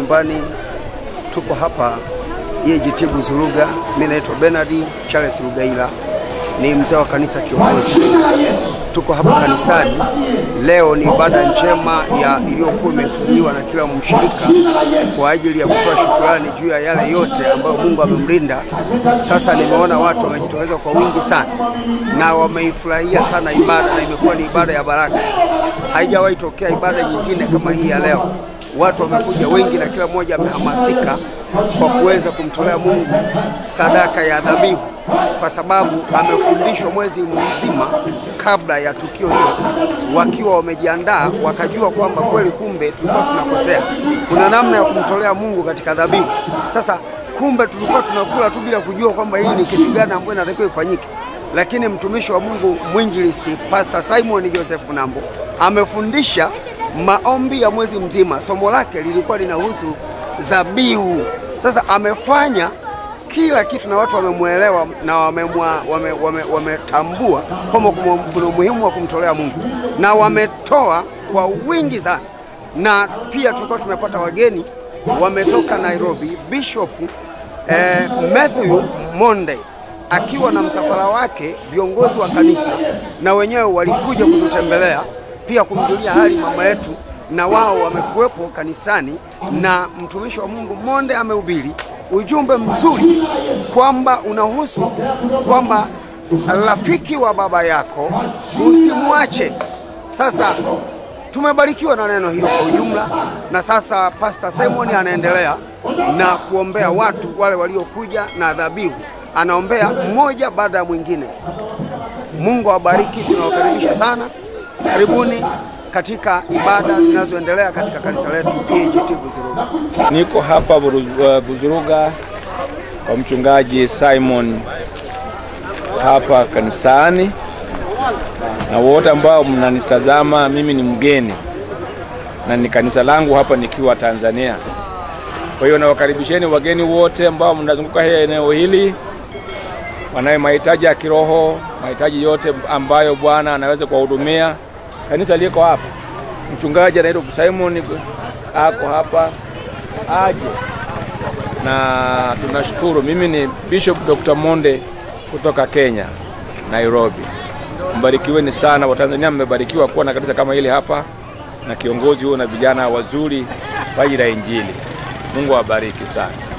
nyumbani. Tuko hapa EAGT Buzuruga. Mimi naitwa Bernard Charles Rugaila, ni mzee wa kanisa kiongozi. Tuko hapa kanisani leo, ni ibada njema ya iliyokuwa imesubiriwa na kila mshirika kwa ajili ya kutoa shukrani juu ya yale yote ambayo Mungu amemlinda. Sasa nimeona watu wamejitokeza kwa wingi sana na wameifurahia sana ibada, na imekuwa ni ibada ya baraka. Haijawahi tokea ibada nyingine kama hii ya leo. Watu wamekuja wengi na kila mmoja amehamasika kwa kuweza kumtolea Mungu sadaka ya dhabihu, kwa sababu amefundishwa mwezi mzima kabla ya tukio hilo, wakiwa wamejiandaa, wakajua kwamba kweli kumbe tulikuwa tunakosea, kuna namna ya kumtolea Mungu katika dhabihu. Sasa kumbe tulikuwa tunakula tu bila kujua kwamba hii ni kitu gani ambayo inatakiwa ifanyike, lakini mtumishi wa Mungu mwinjilisti Pastor Simon Joseph Nambo amefundisha maombi ya mwezi mzima. Somo lake lilikuwa linahusu dhabihu. Sasa amefanya kila kitu na watu wamemwelewa na wametambua wame, wame, wame kwamba kuna umuhimu wa kumtolea Mungu na wametoa kwa wingi sana, na pia tulikuwa tumepata wageni wametoka Nairobi. Bishop eh, Matthew Monde akiwa na msafara wake, viongozi wa kanisa na wenyewe walikuja kututembelea pia kumjulia hali mama yetu, na wao wamekuwepo kanisani, na mtumishi wa Mungu Monde amehubiri ujumbe mzuri kwamba unahusu kwamba rafiki wa baba yako usimwache. Sasa tumebarikiwa na neno hilo kwa ujumla, na sasa Pastor Simon anaendelea na kuombea watu wale waliokuja na dhabihu, anaombea mmoja baada ya mwingine. Mungu awabariki, tunawakaribisha sana. Karibuni katika ibada zinazoendelea katika kanisa letu EAGT Buzuruga. Niko hapa Buzuruga kwa mchungaji Simon hapa kanisani, na wote ambao mnanitazama, mimi ni mgeni na ni kanisa langu hapa nikiwa Tanzania. Kwa hiyo nawakaribisheni wageni wote ambao mnazunguka hili eneo hili, wanayo mahitaji ya kiroho, mahitaji yote ambayo Bwana anaweza kuwahudumia. Kanisa liko hapa, mchungaji anaitwa Simon ako hapa, aje na tunashukuru. Mimi ni Bishop Dr. Monde kutoka Kenya, Nairobi. Mbarikiweni sana Watanzania, mmebarikiwa kuwa na kanisa kama hili hapa na kiongozi huo na vijana wazuri kwa ajili ya Injili. Mungu awabariki sana.